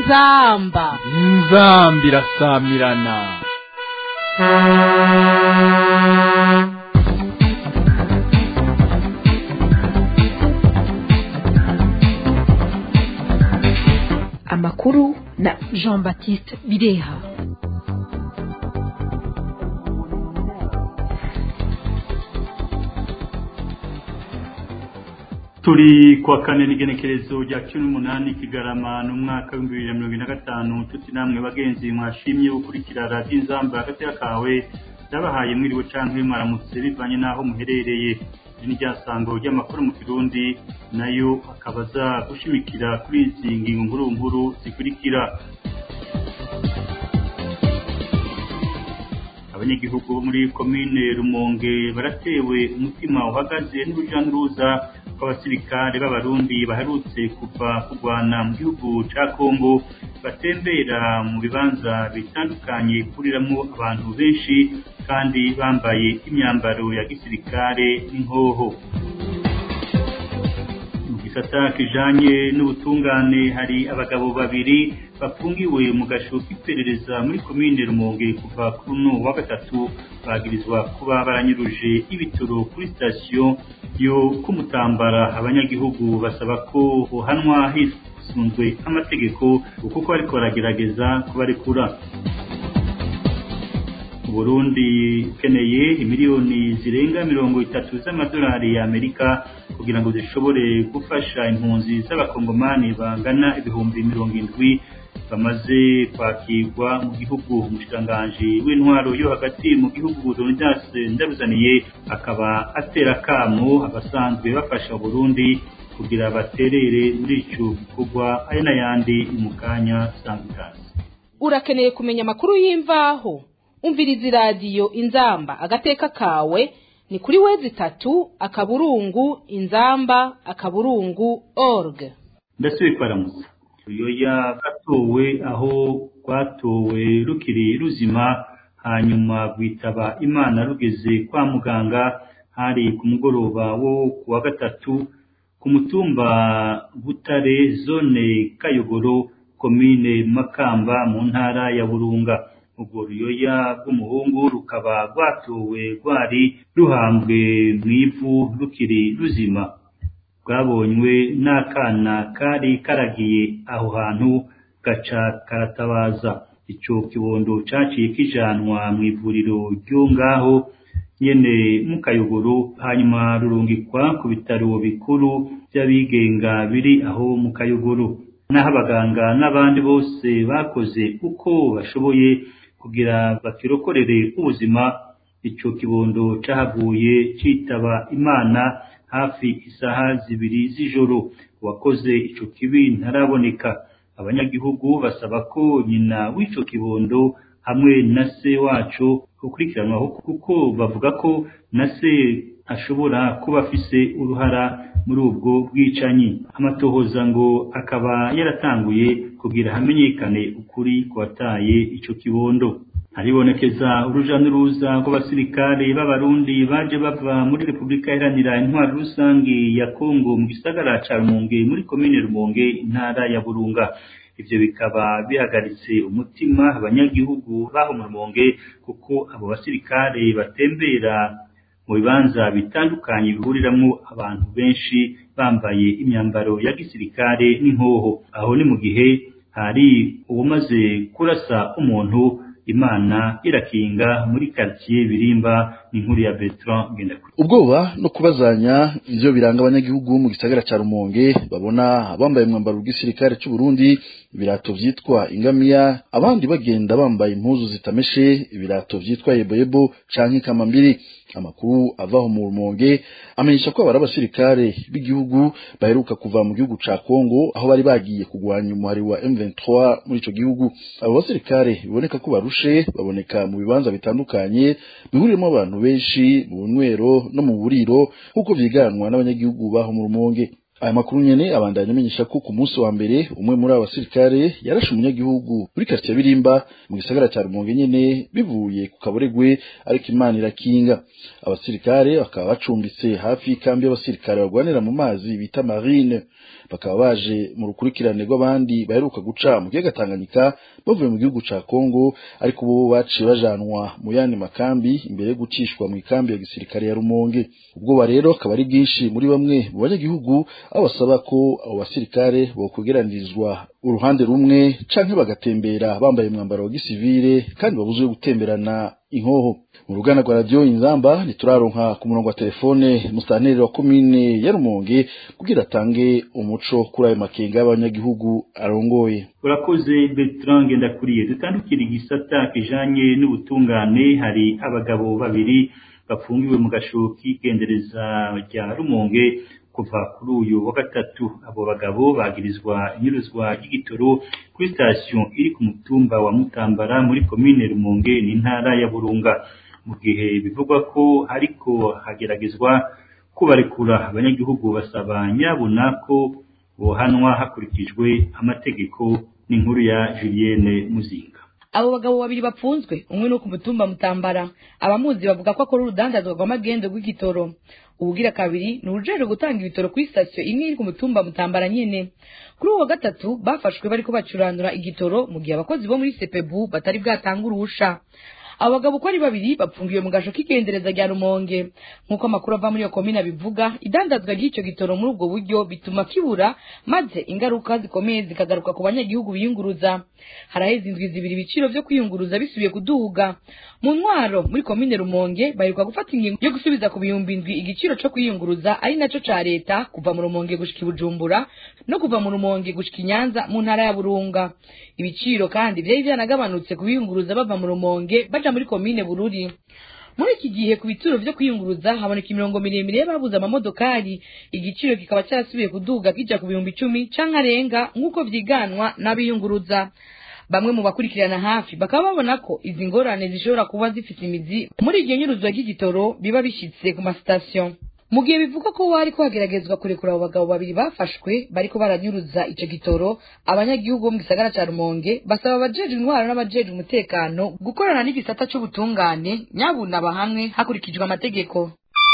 inzamba inzamba irasamirana amakuru na jean baptiste bireha turi kwa kane n'igenekerezo rya cumi n'umunani kigarama n'umwaka w'ibihumbi bibiri na mirongo ine na gatanu tuti namwe bagenzi mwashimye gukurikira radiyo inzamba hagati y'akawe ndabahaye mwiriwe canke mwaramutse bivanye n'aho muherereye iri ni ryasango ry'amakuru mu kirundi nayo akaba aza gushimikira kuri izi ngingo nkuru nkuru zikurikira abanyagihugu bo muri komine rumonge baratewe umutima uhagaze n'uruja n'uruza rw'abasirikare b'abarundi baherutse kuva kurwana mu gihugu ca kongo batembera mu bibanza bitandukanye bihuriramwo abantu benshi kandi bambaye imyambaro ya gisirikare n'inkoho mu gisata kijanye n'ubutungane hari abagabo babiri bafungiwe mu gasho k'iperereza muri komine rumonge kuva kuri uno wa gatatu bagirizwa kuba baranyuruje ibitoro kuri sitasiyo yo kumutambara abanyagihugu basaba ko bohanwa hisunzwe amategeko kuko bariko baragerageza kubarekura Burundi ukeneye imiliyoni zirenga mirongo itatu z'amadolari ya Amerika kugira ngo zishobore gufasha impunzi z'abakongomani bangana ibihumbi mirongo indwi bamaze kwakirwa mu gihugu umushikiranganji w'intwaro yo hagati mu gihugu Leonidas Ndabuzaniye akaba atera kamo abasanzwe bafasha Burundi kugira baterere muri ico gikorwa aya n'ayandi mu kanya sangikazi urakeneye kumenya amakuru y'imvaho umviriza iradiyo inzamba agateka kawe ni kuri wezi itatu akaburungu inzamba akaburungu org ndasubiye kwaramutsa ruyoya gatowe aho rwatowe rukiri ruzima hanyuma rwitaba imana rugeze kwa muganga hari ku mugoroba wo ku wa gatatu ku mutumba butare zone kayogoro komine makamba mu ntara ya burunga urwo ruyoya rw'umuhungu rukaba rwatowe rwari ruhambwe mu ivu rukiri ruzima rwabonywe n'akana kari karagiye aho hantu gaca karatabaza ico kibondo caciye kijanwa mu ivuriro ryo ngaho nyene mu kayogoro hanyuma rurungikwa ku bitaro bikuru vy'abigenga biri aho mu kayogoro n'aho abaganga n'abandi bose bakoze uko bashoboye kugira bakirokorere ubuzima ico kibondo cahavuye citaba imana hafi isaha zibiri z'ijoro uwakoze ico kibi ntaraboneka abanyagihugu basaba ko nyina w'ico kibondo hamwe na se waco gukurikiranwaho kuko bavuga ko na se ashobora kuba afise uruhara muri ubwo bwicanyi amatohoza ngo akaba yaratanguye kugira hamenyekane ukuri kwataye ico kibondo haribonekeza uruja n'uruza rw'abasirikare b'abarundi baje bava muri repubulika iharanira intwaro rusange ya kongo mu gisagara ca rumonge muri komine rumonge intara ya burunga ivyo bikaba bihagaritse umutima abanyagihugu baho mu rumonge kuko abo basirikare batembera mu bibanza bitandukanye bihuriramwo abantu benshi bambaye imyambaro ya gisirikare n'inkoho aho ni mu gihe hari uwumaze kurasa umuntu imana irakinga muri quartier birimba n'inkuru ya Bertrand Ngendakuri ubwoba no kubazanya ivyo biranga abanyagihugu mu gisagara ca Rumonge babona bambaye umwambaro w'igisirikare c'u Burundi ibirato vyitwa ingamiya abandi bagenda bambaye impuzu zitameshe ibirato vyitwa yeboyebo canke kamambiri amakuru avaho mu Rumonge amenyesha ko abari abasirikare b'igihugu baheruka kuva mu gihugu ca Kongo aho bari bagiye kugwanya umuhari wa M23 muri ico gihugu abo basirikare biboneka ko barushe baboneka mu bibanza bitandukanye bihuriramo abantu benshi mu bunywero no mu buriro nk'uko vyiganwa n'abanyagihugu baho mu Rumonge aya makuru nyene abandanya amenyesha ko ku munsi wa mbere umwe muri abo basirikare yarashe umunyagihugu muri quartier Birimba mu gisagara cya Rumonge nyene bivuye ku kaboregwe ariko Imana irakinga abasirikare bakaba bacumbitse hafi y'ikambi y'abasirikare barwanira mu mazi bita marine bakaba baje mu rukurikirane rw'abandi baheruka guca mu kiyaga Tanganyika bavuye mu gihugu ca Kongo ariko bo baciye bajanwa mu yandi makambi imbere yo gucishwa mu ikambi ya gisirikare ya Rumonge ubwoba rero akaba ari bwinshi muri bamwe mu banyagihugu aho basaba ko abo basirikare bokwegeranirizwa uruhande rumwe canke bagatembera bambaye umwambaro wa gisivile kandi babuzwe gutemberana inkoho mu ruganda rwa radiyo inzamba ntituraronka ku murongo wa telefone musitanteri wa komine ya rumonge kugira atange umuco kuri ayo makenga y'abanyagihugu arongoye urakoze bertrand ngendakuriye dutandukira igisata kijanye n'ubutungane hari abagabo babiri bafungiwe mu gasho k'igendereza rya rumonge kuva kuri uyu wa gatatu abo bagabo bagirizwa inyuruzwa ry'igitoro kuri sitasiyo iri ku mutumba wa mutambara muri komine rumonge n'intara ya burunga mu gihe bivugwa ko ariko hageragezwa kubarekura abanyagihugu basaba nyabuna ko bohanwa hakurikijwe amategeko n'inkuru ya julienne muzinga abo bagabo babiri bapfunzwe umwe no ku mutumba mutambara abamuzi bavuga ko akora urudandazwa rw'amagendo rw'igitoro ubugira kabiri ni urujejwe gutanga ibitoro kuri sitasiyo imwe iri ku mutumba mutambara nyene kuri uwo wa gatatu bafashwe bariko bacuranura igitoro mu gihe abakozi bo muri sepebu batari bwatange uruhusha abo bagabo uko ari babiri bapfungiwe mu gasho k'igendereza rya rumonge nk'uko amakuru ava muri iyo komine abivuga idandazwa ry'icyo gitoro muri ubwo buryo bituma kibura maze ingaruka zikomeye zikagaruka ku banyagihugu biyunguruza haraheze indwi zibiri ibiciro vyo kwiyunguruza bisubiye kuduga mu ntwaro muri komine rumonge baheruka gufata ingingo yo gusubiza ku bihumbi indwi igiciro co kwiyunguruza ari naco ca leta kuva mu rumonge gushika i bujumbura no kuva mu rumonge gushika i nyanza mu ntara ya burunga ibiciro kandi vyari vyanagabanutse ku biyunguruza bava mu rumonge baja muri komine bururi muri iki gihe ku bituro vyo kwiyunguruza haboneka imirongo miremire y'ababuze amamodokari igiciro kikaba cyarasubiye kuduga kija ku bihumbi icumi canke arenga nk'uko vyiganwa n'abiyunguruza bamwe mu bakurikirana hafi bakaba babona ko izi ngorane zishobora kuba zifite imizi muri iryo nyuruzwa ry'igitoro biba bishitse ku masitasiyo mu gihe bivugwa ko hariko hageragezwa kurekura abo bagabo babiri bafashwe bariko baranyuruza ico gitoro abanyagihugu bo mu gisagara ca rumonge basaba abajejwe intwaro n'abajejwe umutekano gukorana n'igisata c'ubutungane nyabuna bahamwe hakurikijwe amategeko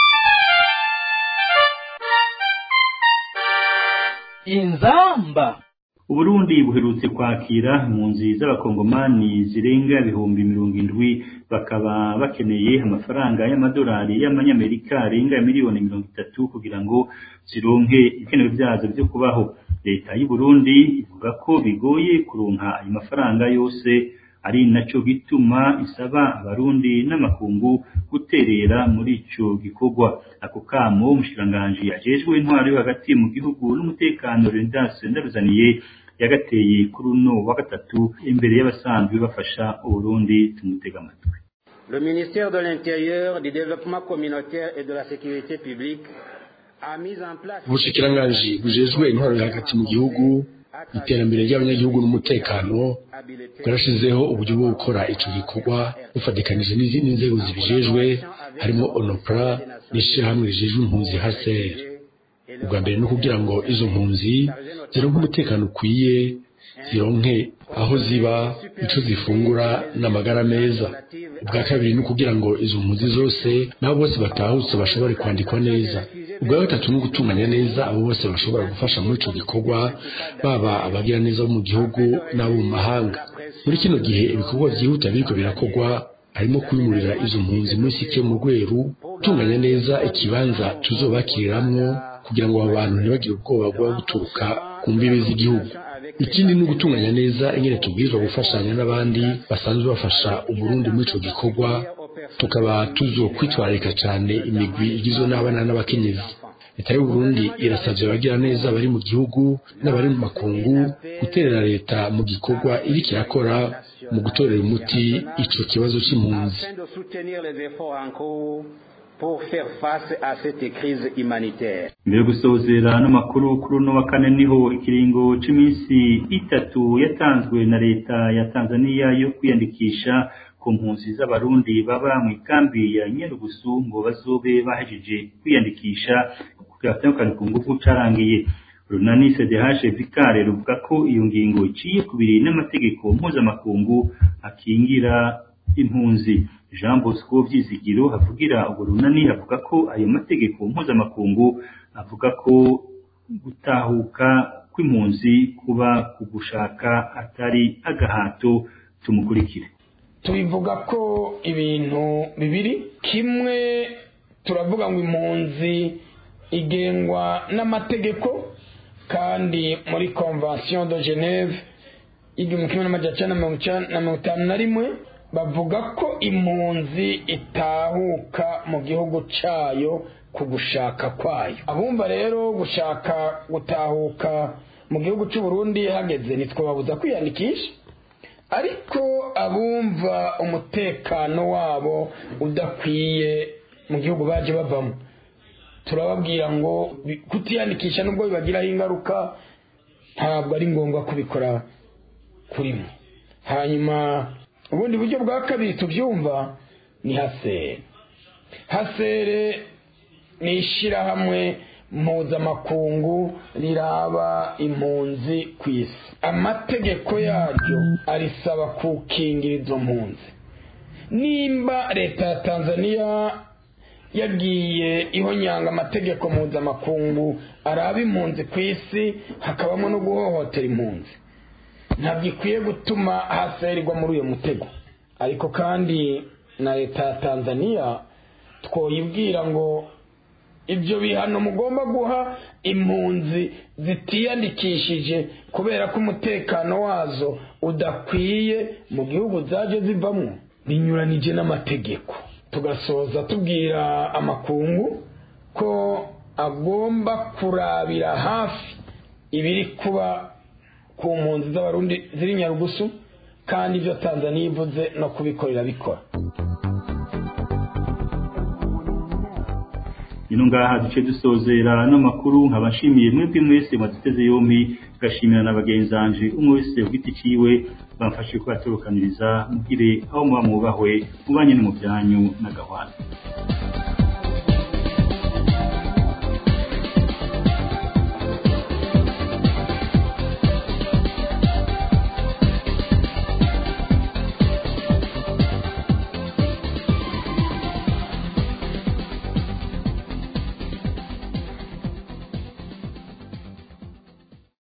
inzamba uburundi buherutse kwakira impunzi z'abakongomani zirenga ibihumbi mirongo indwi bakaba bakeneye amafaranga y'amadolari y'amanyamerika arenga miliyoni mirongo itatu kugira ngo zironke ibikenewe byazo byo kubaho leta y'uburundi ivuga ko bigoye kuronka ayo mafaranga yose ari naco gituma isaba abarundi n'amakungu guterera muri ico gikorwa ako kamo umushikiranganji ajejwe intwaro yo hagati mu gihugu n'umutekano Leonidas Ndaruzaniye yagateye kuri uno wa gatatu imbere y'abasanzwe bafasha uburundi tumutega amatwi Le ministère de l'Intérieur, du Développement communautaire et de la Sécurité publique a mis en place ubushikiranganji bujejwe intwaro hagati mu gihugu iterambere ry'abanyagihugu n'umutekano bwarashizeho uburyo bwo gukora ico gikorwa bufatikanije n'izindi nzego zibijejwe harimo onopra n'ishirahamwe rijejwe impunzi haser ubwa mbere ni ukugira ngo izo mpunzi zironke umutekano ukwiye zironke aho ziba ico zifungura n'amagara meza ubwa kabiri ni ukugira ngo izo mpunzi zose nabo bose batahutse bashobore kwandikwa neza ubwa gatatu ni ugutunganya neza abo bose bashobora gufasha muri ico gikorwa baba abagira neza bo mu gihugu n'abo mu mahanga muri kino gihe ibikorwa vyihuta biriko birakorwa harimo kwimurira izo mpunzi muri sike mu rweru gutunganya neza ikibanza tuzobakiriramwo kugira ngo abo bantu ntibagire ubwoba bwo guturuka ku mbibe z'igihugu ikindi ni ugutunganya neza ingene tubwirizwa gufashanya n'abandi basanzwe bafasha uburundi muri ico gikorwa tukaba tuzokwitwararika cane imigwi igizwe n'abana n'abakenyezi leta y'uburundi irasavye abagira neza bari mu gihugu n'abari mu makungu guterera leta mu gikorwa iriko irakora mu gutorera umuti ico kibazo c'impunzi afin de soutenir les efforts en cours pour faire face à cette crise humanitaire. mbere yo gusozera n'amakuru kuri uno wa kane niho ikiringo c'iminsi itatu yatanzwe na leta ya tanzania yo kwiyandikisha ku mpunzi z'abarundi baba mu ikambi ya nyarugusu ngo bazobe bahejeje kwiyandikisha kugira batandukane ku ngufu carangiye runani cdh vikare ruvuga ko iyo ngingo iciye kubiri n'amategeko mpuzamakungu akingira impunzi jean bosco vyizigiro havugira urwo runani avuga ko ayo mategeko mpuzamakungu avuga ko gutahuka kw'impunzi kuba ku gushaka atari agahato tumukurikire tubivuga ko ibintu bibiri kimwe turavuga ngo impunzi igengwa n'amategeko kandi muri convention de geneve y'igihumbi kimwe n'amajana na mirongo itanu na rimwe bavuga ko impunzi itahuka mu gihugu cyayo ku gushaka kwayo abumva rero gushaka gutahuka mu gihugu cy'u Burundi hageze ntitwababuza kwiyandikisha ariko abumva umutekano wabo udakwiye mu gihugu baje bavamo turababwira ngo kutiyandikisha nubwo bibagiraho ingaruka ntabwo ari ngombwa kubikora kuri mwe hanyuma ubundi buryo bwa kabiri tubyumva ni hasere hasere ni ishyirahamwe mpuzamakungu riraba impunzi ku isi amategeko yaryo arisaba kukingira izo mpunzi nimba leta ya tanzania yagiye ihonyanga amategeko mpuzamakungu araba impunzi ku isi hakabamo no guhohotera impunzi ntabwo ikwiye gutuma hasererwa muri uyu mutego ariko kandi na leta ya tanzania twoyibwira ngo ibyo bihano mugomba guha impunzi zitiyandikishije kubera ko umutekano wazo udakwiye mu gihugu zaje zivamo binyuranije n'amategeko tugasoza tubwira amakungu ko agomba kurabira hafi ibiri kuba ku mpunzi z'abarundi ziri nyarugusu kandi ibyo tanzania ivuze no kubikorera bikora ino ngaha duce dusozera n'amakuru nkaba nshimiye mwebwe mwese mwaduteze yombi gashimira na bagenzanje umwe wese ugiti ciwe bamfashe kubatorokaniriza mugire aho muba mwubahwe mubanye no mu byanyu n'agahwana